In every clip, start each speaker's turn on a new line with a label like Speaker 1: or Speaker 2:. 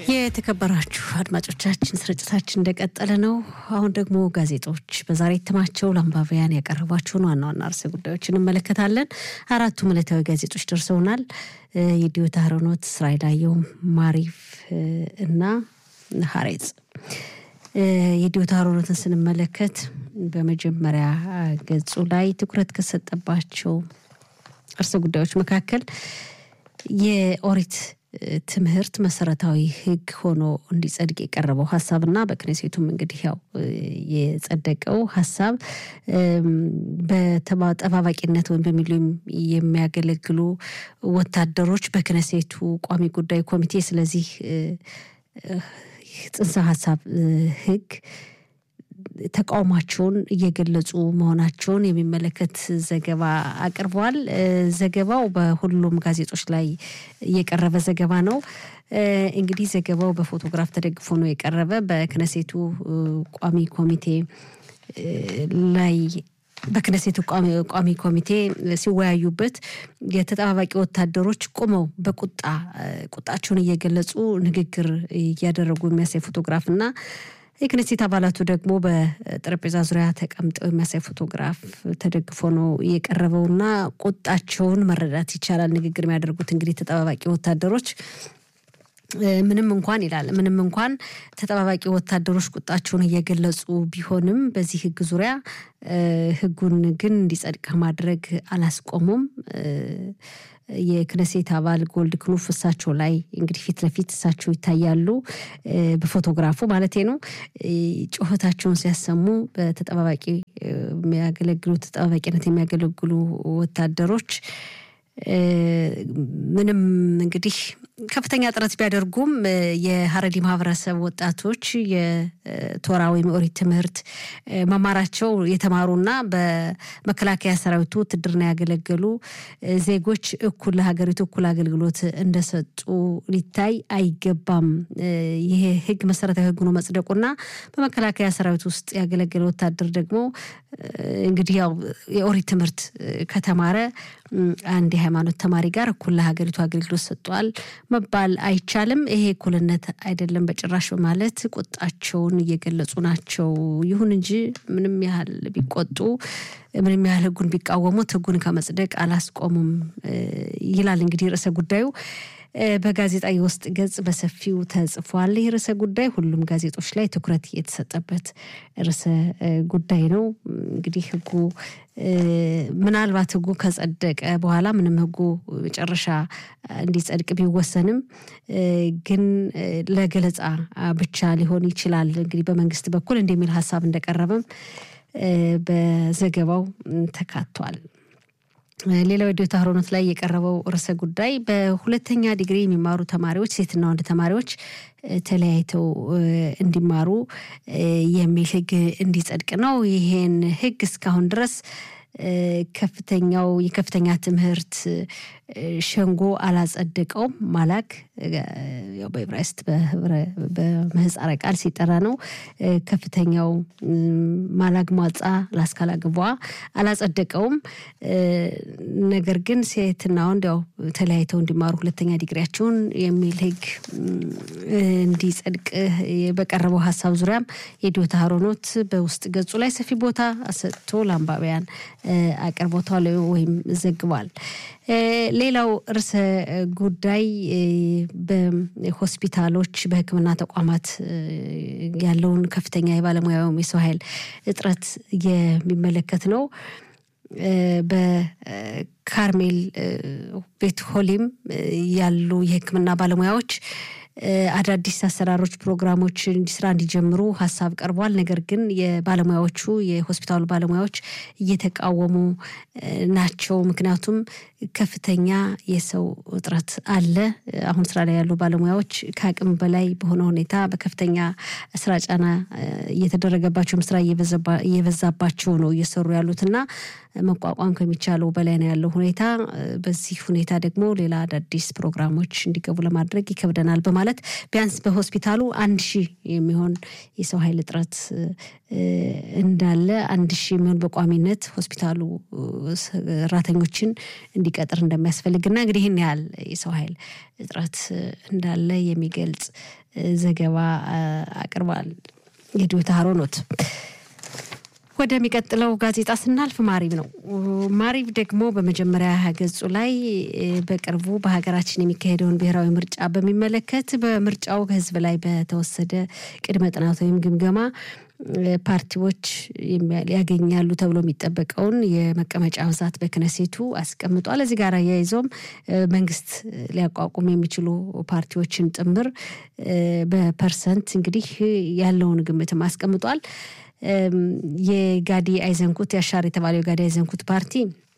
Speaker 1: የተከበራችሁ አድማጮቻችን ስርጭታችን እንደቀጠለ ነው። አሁን ደግሞ ጋዜጦች በዛሬ እትማቸው ለአንባቢያን ያቀረቧቸውን ዋና ዋና ርዕሰ ጉዳዮች እንመለከታለን። አራቱም ዕለታዊ ጋዜጦች ደርሰውናል። የዲዮታ ሀሮኖት፣ እስራኤል አየሁም፣ ማሪፍ እና ሀሬጽ። የዲዮታ ሀሮኖትን ስንመለከት በመጀመሪያ ገጹ ላይ ትኩረት ከሰጠባቸው ርዕሰ ጉዳዮች መካከል የኦሪት ትምህርት መሰረታዊ ሕግ ሆኖ እንዲጸድቅ የቀረበው ሀሳብና በክኔሴቱም እንግዲህ ያው የጸደቀው ሀሳብ በጠባባቂነት ወይም በሚሊዮን የሚያገለግሉ ወታደሮች በክኔሴቱ ቋሚ ጉዳይ ኮሚቴ ስለዚህ ጽንሰ ሀሳብ ሕግ ተቃውሟቸውን እየገለጹ መሆናቸውን የሚመለከት ዘገባ አቅርበዋል። ዘገባው በሁሉም ጋዜጦች ላይ የቀረበ ዘገባ ነው። እንግዲህ ዘገባው በፎቶግራፍ ተደግፎ ነው የቀረበ በክነሴቱ ቋሚ ኮሚቴ ላይ በክነሴቱ ቋሚ ኮሚቴ ሲወያዩበት የተጠባባቂ ወታደሮች ቆመው በቁጣ ቁጣቸውን እየገለጹ ንግግር እያደረጉ የሚያሳይ ፎቶግራፍ እና የክነሴት አባላቱ ደግሞ በጠረጴዛ ዙሪያ ተቀምጠው የሚያሳይ ፎቶግራፍ ተደግፎ ነው የቀረበውና ቁጣቸውን መረዳት ይቻላል። ንግግር የሚያደርጉት እንግዲህ ተጠባባቂ ወታደሮች ምንም እንኳን ይላል ምንም እንኳን ተጠባባቂ ወታደሮች ቁጣቸውን እየገለጹ ቢሆንም በዚህ ሕግ ዙሪያ ሕጉን ግን እንዲጸድቅ ማድረግ አላስቆሙም። የክነሴት አባል ጎልድ ክኑፍ እሳቸው ላይ እንግዲህ ፊት ለፊት እሳቸው ይታያሉ፣ በፎቶግራፉ ማለቴ ነው። ጩኸታቸውን ሲያሰሙ በተጠባባቂ የሚያገለግሉ ተጠባባቂነት የሚያገለግሉ ወታደሮች ምንም እንግዲህ ከፍተኛ ጥረት ቢያደርጉም የሀረሪ ማህበረሰብ ወጣቶች የቶራ ወይም ኦሪት ትምህርት መማራቸው የተማሩና በመከላከያ ሰራዊቱ ውትድርና ያገለገሉ ዜጎች እኩል ለሀገሪቱ እኩል አገልግሎት እንደሰጡ ሊታይ አይገባም። ይሄ ህግ መሰረታዊ ህግ ነው መጽደቁና በመከላከያ ሰራዊት ውስጥ ያገለገለ ወታደር ደግሞ እንግዲህ ያው የኦሪት ትምህርት ከተማረ አንድ የሃይማኖት ተማሪ ጋር እኩል ለሀገሪቱ አገልግሎት ሰጥቷል መባል አይቻልም። ይሄ እኩልነት አይደለም በጭራሽ በማለት ቁጣቸውን እየገለጹ ናቸው። ይሁን እንጂ ምንም ያህል ቢቆጡ ምንም ያህል ህጉን ቢቃወሙት ህጉን ከመጽደቅ አላስቆሙም ይላል እንግዲህ ርዕሰ ጉዳዩ በጋዜጣ የውስጥ ገጽ በሰፊው ተጽፏል። ይህ ርዕሰ ጉዳይ ሁሉም ጋዜጦች ላይ ትኩረት የተሰጠበት ርዕሰ ጉዳይ ነው። እንግዲህ ህጉ ምናልባት ህጉ ከጸደቀ በኋላ ምንም ህጉ መጨረሻ እንዲጸድቅ ቢወሰንም ግን ለገለጻ ብቻ ሊሆን ይችላል እንግዲህ በመንግስት በኩል እንደሚል ሀሳብ እንደቀረበም በዘገባው ተካቷል። ሌላው የዲዮታ ሀሮኖት ላይ የቀረበው ርዕሰ ጉዳይ በሁለተኛ ዲግሪ የሚማሩ ተማሪዎች ሴትና ወንድ ተማሪዎች ተለያይተው እንዲማሩ የሚል ህግ እንዲጸድቅ ነው። ይሄን ህግ እስካሁን ድረስ ከፍተኛው የከፍተኛ ትምህርት ሸንጎ አላጸደቀውም። ማላክ ያው በዕብራይስጥ በምህፃረ ቃል ሲጠራ ነው። ከፍተኛው ማላግ ሟጻ ላስካላ ግቧ አላጸደቀውም። ነገር ግን ሴትና ወንድ ያው ተለያይተው እንዲማሩ ሁለተኛ ዲግሪያቸውን የሚል ህግ እንዲጸድቅ በቀረበው ሀሳብ ዙሪያም የዲዮታ ሀሮኖት በውስጥ ገጹ ላይ ሰፊ ቦታ ሰጥቶ ለአንባቢያን አቅርቦታል ወይም ዘግቧል። ሌላው ርዕሰ ጉዳይ በሆስፒታሎች በሕክምና ተቋማት ያለውን ከፍተኛ የባለሙያ የሰው ኃይል እጥረት የሚመለከት ነው። በካርሜል ቤት ሆሊም ያሉ የሕክምና ባለሙያዎች አዳዲስ አሰራሮች፣ ፕሮግራሞች ስራ እንዲጀምሩ ሀሳብ ቀርቧል። ነገር ግን የባለሙያዎቹ የሆስፒታሉ ባለሙያዎች እየተቃወሙ ናቸው። ምክንያቱም ከፍተኛ የሰው እጥረት አለ። አሁን ስራ ላይ ያሉ ባለሙያዎች ከአቅም በላይ በሆነ ሁኔታ በከፍተኛ ስራ ጫና እየተደረገባቸውም ስራ እየበዛባቸው ነው እየሰሩ ያሉት እና መቋቋም ከሚቻለው በላይ ነው ያለው ሁኔታ። በዚህ ሁኔታ ደግሞ ሌላ አዳዲስ ፕሮግራሞች እንዲገቡ ለማድረግ ይከብደናል በማለት ማለት ቢያንስ በሆስፒታሉ አንድ ሺህ የሚሆን የሰው ኃይል እጥረት እንዳለ አንድ ሺህ የሚሆን በቋሚነት ሆስፒታሉ ሰራተኞችን እንዲቀጥር እንደሚያስፈልግና እንግዲህ ይህን ያህል የሰው ኃይል እጥረት እንዳለ የሚገልጽ ዘገባ አቅርቧል። የዲዮታ ሀሮኖት ወደሚቀጥለው ጋዜጣ ስናልፍ ማሪብ ነው። ማሪብ ደግሞ በመጀመሪያ ገጹ ላይ በቅርቡ በሀገራችን የሚካሄደውን ብሔራዊ ምርጫ በሚመለከት በምርጫው ሕዝብ ላይ በተወሰደ ቅድመ ጥናት ወይም ግምገማ ፓርቲዎች ያገኛሉ ተብሎ የሚጠበቀውን የመቀመጫ ብዛት በክነሴቱ አስቀምጧል። እዚህ ጋር አያይዞም መንግስት ሊያቋቁም የሚችሉ ፓርቲዎችን ጥምር በፐርሰንት እንግዲህ ያለውን ግምትም አስቀምጧል። የጋዲ አይዘንኩት ያሻር የተባለው የጋዲ አይዘንኩት ፓርቲ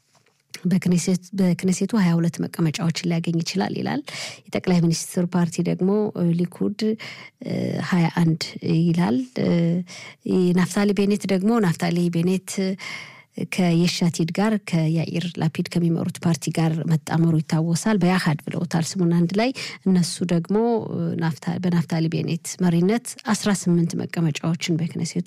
Speaker 1: በክኔሴቱ ሀያ ሁለት መቀመጫዎችን ሊያገኝ ይችላል ይላል። የጠቅላይ ሚኒስትር ፓርቲ ደግሞ ሊኩድ ሀያ አንድ ይላል። ናፍታሊ ቤኔት ደግሞ ናፍታሊ ቤኔት ከየሻቲድ ጋር ከያኢር ላፒድ ከሚመሩት ፓርቲ ጋር መጣመሩ ይታወሳል። በያሃድ ብለውታል ስሙን አንድ ላይ። እነሱ ደግሞ በናፍታሊ ቤኔት መሪነት አስራ ስምንት መቀመጫዎችን በክነሴቱ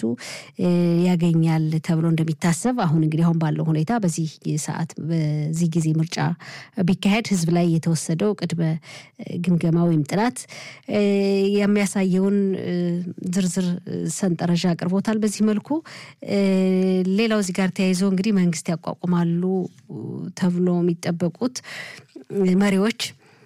Speaker 1: ያገኛል ተብሎ እንደሚታሰብ አሁን እንግዲህ አሁን ባለው ሁኔታ በዚህ ሰዓት በዚህ ጊዜ ምርጫ ቢካሄድ ህዝብ ላይ የተወሰደው ቅድመ ግምገማ ወይም ጥናት የሚያሳየውን ዝርዝር ሰንጠረዥ አቅርቦታል። በዚህ መልኩ ሌላው እዚህ ጋር ተያይዞ እንግዲህ መንግስት ያቋቁማሉ ተብሎ የሚጠበቁት መሪዎች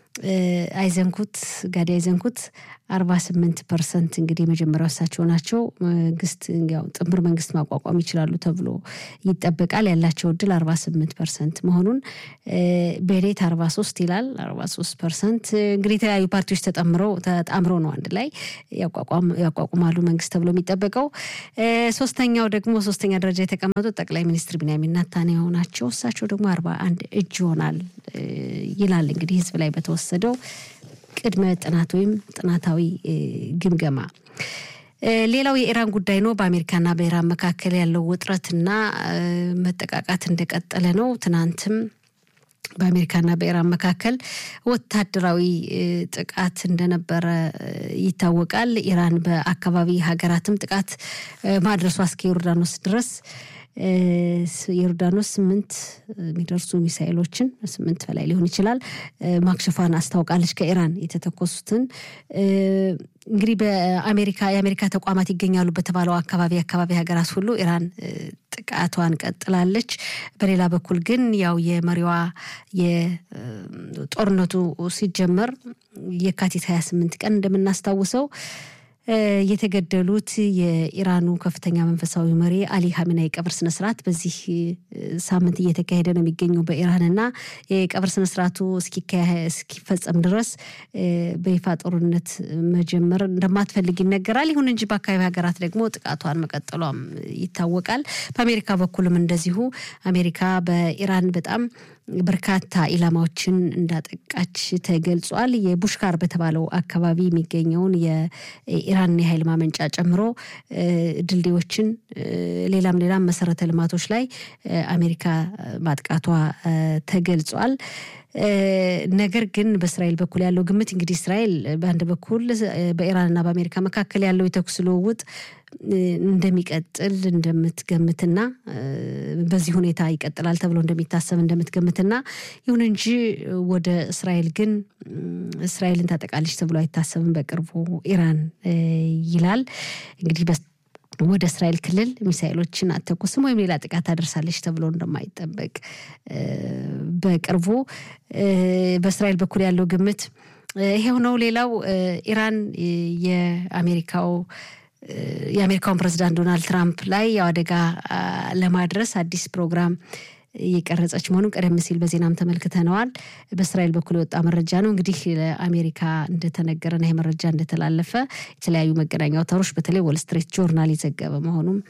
Speaker 1: አይዘንኩት ጋዲ አይዘንኩት አርባ ስምንት ፐርሰንት እንግዲህ የመጀመሪያው እሳቸው ናቸው። መንግስት ያው ጥምር መንግስት ማቋቋም ይችላሉ ተብሎ ይጠበቃል። ያላቸው እድል አርባ ስምንት ፐርሰንት መሆኑን ቤኔት አርባ ሶስት ይላል። አርባ ሶስት ፐርሰንት እንግዲህ የተለያዩ ፓርቲዎች ተጠምረው ተጣምረው ነው አንድ ላይ ያቋቁማሉ መንግስት ተብሎ የሚጠበቀው። ሶስተኛው ደግሞ ሶስተኛ ደረጃ የተቀመጡት ጠቅላይ ሚኒስትር ቢንያሚን ኔታንያሁ ናቸው። እሳቸው ደግሞ አርባ አንድ እጅ ይሆናል ይላል እንግዲህ ህዝብ ላይ በተወሰደው ቅድመ ጥናት ወይም ጥናታዊ ግምገማ። ሌላው የኢራን ጉዳይ ነው። በአሜሪካና በኢራን መካከል ያለው ውጥረትና መጠቃቃት እንደቀጠለ ነው። ትናንትም በአሜሪካና በኢራን መካከል ወታደራዊ ጥቃት እንደነበረ ይታወቃል። ኢራን በአካባቢ ሀገራትም ጥቃት ማድረሷ እስከ ዮርዳኖስ ድረስ ዮርዳኖስ ስምንት የሚደርሱ ሚሳኤሎችን ስምንት በላይ ሊሆን ይችላል ማክሸፏን አስታውቃለች። ከኢራን የተተኮሱትን እንግዲህ በአሜሪካ የአሜሪካ ተቋማት ይገኛሉ በተባለው አካባቢ አካባቢ ሀገራት ሁሉ ኢራን ጥቃቷን ቀጥላለች። በሌላ በኩል ግን ያው የመሪዋ የጦርነቱ ሲጀመር የካቲት 28 ቀን እንደምናስታውሰው የተገደሉት የኢራኑ ከፍተኛ መንፈሳዊ መሪ አሊ ሀሚናይ ቀብር ስነስርዓት በዚህ ሳምንት እየተካሄደ ነው የሚገኘው በኢራንና የቀብር ስነስርዓቱ እስኪፈጸም ድረስ በይፋ ጦርነት መጀመር እንደማትፈልግ ይነገራል። ይሁን እንጂ በአካባቢ ሀገራት ደግሞ ጥቃቷን መቀጠሏም ይታወቃል። በአሜሪካ በኩልም እንደዚሁ አሜሪካ በኢራን በጣም በርካታ ኢላማዎችን እንዳጠቃች ተገልጿል። የቡሽካር በተባለው አካባቢ የሚገኘውን የኢራን የኃይል ማመንጫ ጨምሮ ድልድዮችን፣ ሌላም ሌላም መሰረተ ልማቶች ላይ አሜሪካ ማጥቃቷ ተገልጿል። ነገር ግን በእስራኤል በኩል ያለው ግምት እንግዲህ እስራኤል በአንድ በኩል በኢራንና በአሜሪካ መካከል ያለው የተኩስ ልውውጥ እንደሚቀጥል እንደምትገምትና በዚህ ሁኔታ ይቀጥላል ተብሎ እንደሚታሰብ እንደምትገምትና ይሁን እንጂ ወደ እስራኤል ግን እስራኤልን ታጠቃለች ተብሎ አይታሰብም በቅርቡ ኢራን ይላል እንግዲህ ወደ እስራኤል ክልል ሚሳኤሎችን አተኩስም ወይም ሌላ ጥቃት ታደርሳለች ተብሎ እንደማይጠበቅ በቅርቡ በእስራኤል በኩል ያለው ግምት ይሄው ነው። ሌላው ኢራን የአሜሪካው የአሜሪካውን ፕሬዚዳንት ዶናልድ ትራምፕ ላይ ያው አደጋ ለማድረስ አዲስ ፕሮግራም እየቀረጸች መሆኑን ቀደም ሲል በዜናም ተመልክተነዋል። በእስራኤል በኩል የወጣ መረጃ ነው። እንግዲህ ለአሜሪካ እንደተነገረና ይህ መረጃ እንደተላለፈ የተለያዩ መገናኛ አውታሮች በተለይ ወል ስትሪት ጆርናል የዘገበ መሆኑም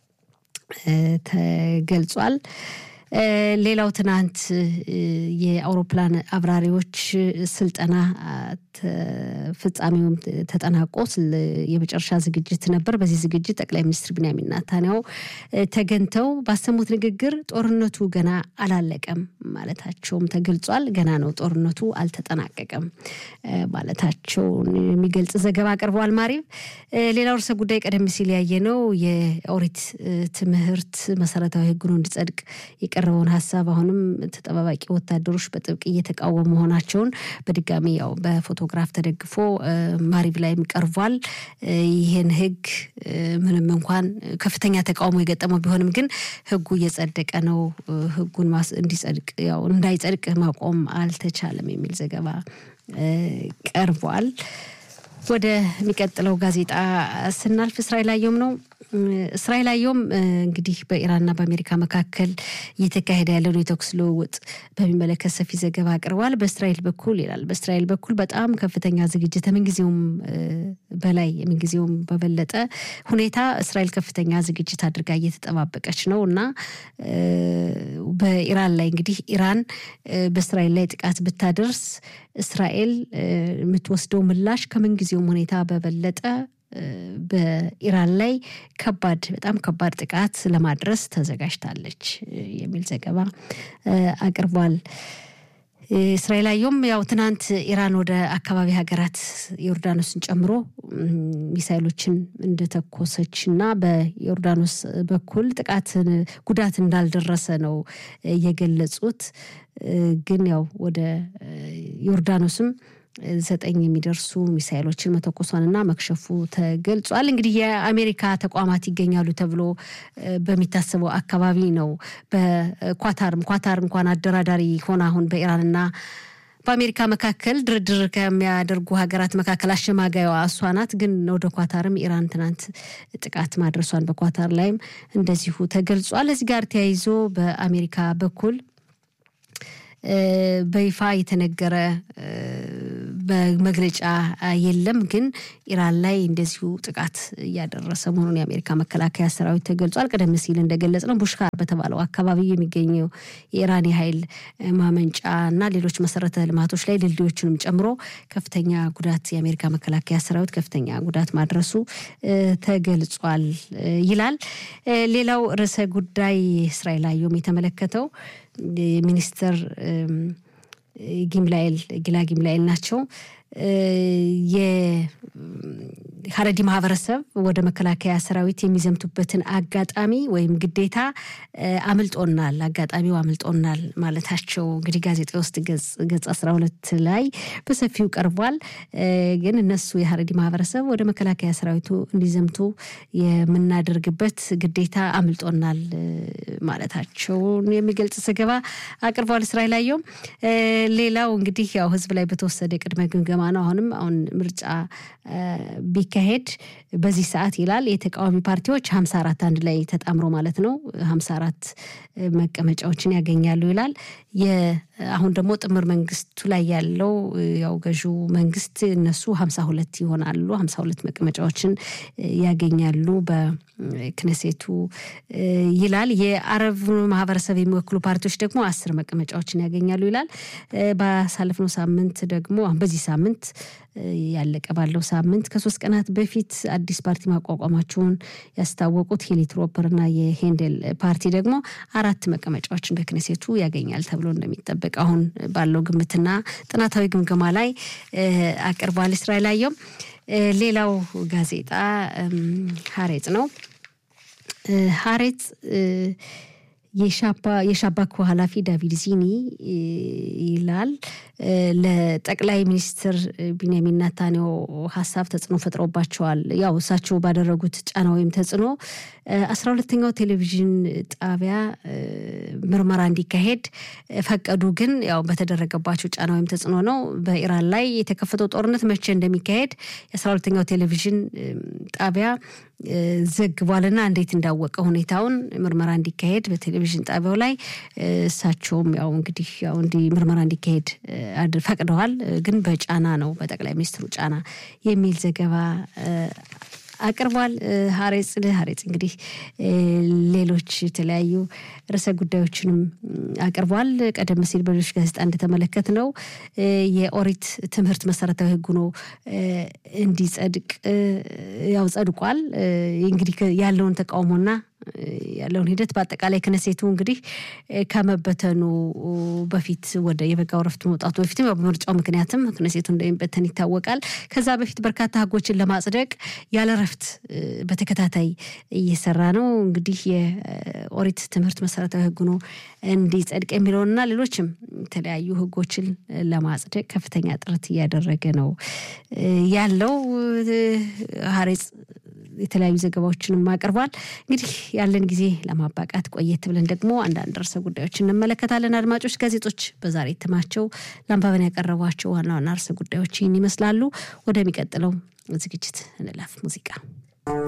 Speaker 1: ተገልጿል። ሌላው ትናንት የአውሮፕላን አብራሪዎች ስልጠና ፍጻሜውም ተጠናቆ የመጨረሻ ዝግጅት ነበር። በዚህ ዝግጅት ጠቅላይ ሚኒስትር ቢንያሚን ኔታንያሁ ተገኝተው ባሰሙት ንግግር ጦርነቱ ገና አላለቀም ማለታቸውም ተገልጿል። ገና ነው ጦርነቱ አልተጠናቀቀም ማለታቸውን የሚገልጽ ዘገባ አቅርበዋል። ማሪብ ሌላው ርዕሰ ጉዳይ ቀደም ሲል ያየነው የኦሪት ትምህርት መሰረታዊ ሕግ ሆኖ እንዲጸድቅ የቀረበውን ሀሳብ አሁንም ተጠባባቂ ወታደሮች በጥብቅ እየተቃወሙ መሆናቸውን በድጋሚ ያው በፎቶግራፍ ተደግፎ ማሪብ ላይም ቀርቧል። ይህን ሕግ ምንም እንኳን ከፍተኛ ተቃውሞ የገጠመው ቢሆንም ግን ሕጉ እየጸደቀ ነው። ሕጉን እንዲጸድቅ ያው እንዳይጸድቅ ማቆም አልተቻለም የሚል ዘገባ ቀርቧል። ወደሚቀጥለው ጋዜጣ ስናልፍ እስራኤል አየሁም ነው። እስራኤል አየሁም እንግዲህ በኢራንና በአሜሪካ መካከል እየተካሄደ ያለውን የተኩስ ልውውጥ በሚመለከት ሰፊ ዘገባ አቅርቧል። በእስራኤል በኩል ይላል በእስራኤል በኩል በጣም ከፍተኛ ዝግጅት ምንጊዜውም በላይ ምንጊዜውም በበለጠ ሁኔታ እስራኤል ከፍተኛ ዝግጅት አድርጋ እየተጠባበቀች ነው እና በኢራን ላይ እንግዲህ ኢራን በእስራኤል ላይ ጥቃት ብታደርስ እስራኤል የምትወስደው ምላሽ ከምንጊዜውም ሁኔታ በበለጠ በኢራን ላይ ከባድ በጣም ከባድ ጥቃት ለማድረስ ተዘጋጅታለች የሚል ዘገባ አቅርቧል። እስራኤል አየሁም ያው ትናንት ኢራን ወደ አካባቢ ሀገራት ዮርዳኖስን ጨምሮ ሚሳይሎችን እንደተኮሰች እና በዮርዳኖስ በኩል ጥቃት ጉዳት እንዳልደረሰ ነው የገለጹት። ግን ያው ወደ ዮርዳኖስም ዘጠኝ የሚደርሱ ሚሳይሎችን መተኮሷንና መክሸፉ ተገልጿል። እንግዲህ የአሜሪካ ተቋማት ይገኛሉ ተብሎ በሚታሰበው አካባቢ ነው። በኳታርም ኳታር እንኳን አደራዳሪ ሆና አሁን በኢራንና በአሜሪካ መካከል ድርድር ከሚያደርጉ ሀገራት መካከል አሸማጋይዋ እሷ ናት። ግን ወደ ኳታርም ኢራን ትናንት ጥቃት ማድረሷን በኳታር ላይም እንደዚሁ ተገልጿል። እዚህ ጋር ተያይዞ በአሜሪካ በኩል በይፋ የተነገረ በመግለጫ የለም። ግን ኢራን ላይ እንደዚሁ ጥቃት እያደረሰ መሆኑን የአሜሪካ መከላከያ ሰራዊት ተገልጿል። ቀደም ሲል እንደገለጽ ነው ቡሽካር በተባለው አካባቢ የሚገኘው የኢራን የኃይል ማመንጫ እና ሌሎች መሰረተ ልማቶች ላይ ድልድዮችንም ጨምሮ ከፍተኛ ጉዳት የአሜሪካ መከላከያ ሰራዊት ከፍተኛ ጉዳት ማድረሱ ተገልጿል ይላል። ሌላው ርዕሰ ጉዳይ እስራኤል አየሁም የተመለከተው ሚኒስትር ጊምላኤል ጊላ ጊምላኤል ናቸው። የሀረዲ ማህበረሰብ ወደ መከላከያ ሰራዊት የሚዘምቱበትን አጋጣሚ ወይም ግዴታ አምልጦናል፣ አጋጣሚው አምልጦናል ማለታቸው እንግዲህ ጋዜጣ ውስጥ ገጽ አስራ ሁለት ላይ በሰፊው ቀርቧል። ግን እነሱ የሀረዲ ማህበረሰብ ወደ መከላከያ ሰራዊቱ እንዲዘምቱ የምናደርግበት ግዴታ አምልጦናል ማለታቸውን የሚገልጽ ዘገባ አቅርቧል። እስራኤል አየሁም ሌላው እንግዲህ ያው ህዝብ ላይ በተወሰደ ቅድመ ግምገማ ነው። አሁንም አሁን ምርጫ ቢካሄድ በዚህ ሰዓት ይላል የተቃዋሚ ፓርቲዎች ሀምሳ አራት አንድ ላይ ተጣምሮ ማለት ነው ሀምሳ አራት መቀመጫዎችን ያገኛሉ ይላል። አሁን ደግሞ ጥምር መንግስቱ ላይ ያለው ያው ገዢው መንግስት እነሱ ሀምሳ ሁለት ይሆናሉ ሀምሳ ሁለት መቀመጫዎችን ያገኛሉ በክነሴቱ ይላል። የአረብ ማህበረሰብ የሚወክሉ ፓርቲዎች ደግሞ አስር መቀመጫዎችን ያገኛሉ ይላል። ባሳለፍነው ሳምንት ደግሞ በዚህ ሳምንት ያለቀ ባለው ሳምንት ከሶስት ቀናት በፊት አዲስ ፓርቲ ማቋቋማቸውን ያስታወቁት ሄሊትሮፐር እና የሄንደል ፓርቲ ደግሞ አራት መቀመጫዎችን በክነሴቱ ያገኛል ተብሎ እንደሚጠበቅ አሁን ባለው ግምትና ጥናታዊ ግምገማ ላይ አቅርቧል። እስራኤል አየሁም ሌላው ጋዜጣ ሀሬጽ ነው። ሀሬጽ የሻባኮ ኃላፊ ዳቪድ ዚኒ ይላል ለጠቅላይ ሚኒስትር ቢንያሚን ናታንያሁ ሀሳብ ተጽዕኖ ፈጥሮባቸዋል። ያው እሳቸው ባደረጉት ጫና ወይም ተጽዕኖ አስራ ሁለተኛው ቴሌቪዥን ጣቢያ ምርመራ እንዲካሄድ ፈቀዱ። ግን ያው በተደረገባቸው ጫና ወይም ተጽዕኖ ነው። በኢራን ላይ የተከፈተው ጦርነት መቼ እንደሚካሄድ የአስራ ሁለተኛው ቴሌቪዥን ጣቢያ ዘግቧልና እንዴት እንዳወቀ ሁኔታውን ምርመራ እንዲካሄድ በቴሌቪዥን ጣቢያው ላይ እሳቸውም ያው እንግዲህ ያው እንዲ ምርመራ እንዲካሄድ ፈቅደዋል። ግን በጫና ነው በጠቅላይ ሚኒስትሩ ጫና የሚል ዘገባ አቅርቧል። ሀሬጽ ሀሬጽ እንግዲህ ሌሎች የተለያዩ ርዕሰ ጉዳዮችንም አቅርቧል። ቀደም ሲል በሌሎች ጋዜጣ እንደተመለከት ነው የኦሪት ትምህርት መሰረታዊ ሕግ ሆኖ እንዲጸድቅ ያው ጸድቋል። እንግዲህ ያለውን ተቃውሞና ያለውን ሂደት በአጠቃላይ ክነሴቱ እንግዲህ ከመበተኑ በፊት ወደ የበጋ እረፍት መውጣቱ በፊትም በምርጫው ምክንያትም ክነሴቱ እንደሚበተን ይታወቃል። ከዛ በፊት በርካታ ህጎችን ለማጽደቅ ያለ እረፍት በተከታታይ እየሰራ ነው። እንግዲህ የኦሪት ትምህርት መሰረታዊ ህግ ሆኖ እንዲጸድቅ የሚለውንና ሌሎችም የተለያዩ ህጎችን ለማጽደቅ ከፍተኛ ጥረት እያደረገ ነው ያለው ሀሬጽ የተለያዩ ዘገባዎችንም አቅርቧል። እንግዲህ ያለን ጊዜ ለማባቃት ቆየት ብለን ደግሞ አንዳንድ ርዕሰ ጉዳዮች እንመለከታለን። አድማጮች፣ ጋዜጦች በዛሬ እትማቸው ለአንባበን ያቀረቧቸው ዋና ዋና ርዕሰ ጉዳዮች ይህን ይመስላሉ። ወደሚቀጥለው ዝግጅት እንለፍ። ሙዚቃ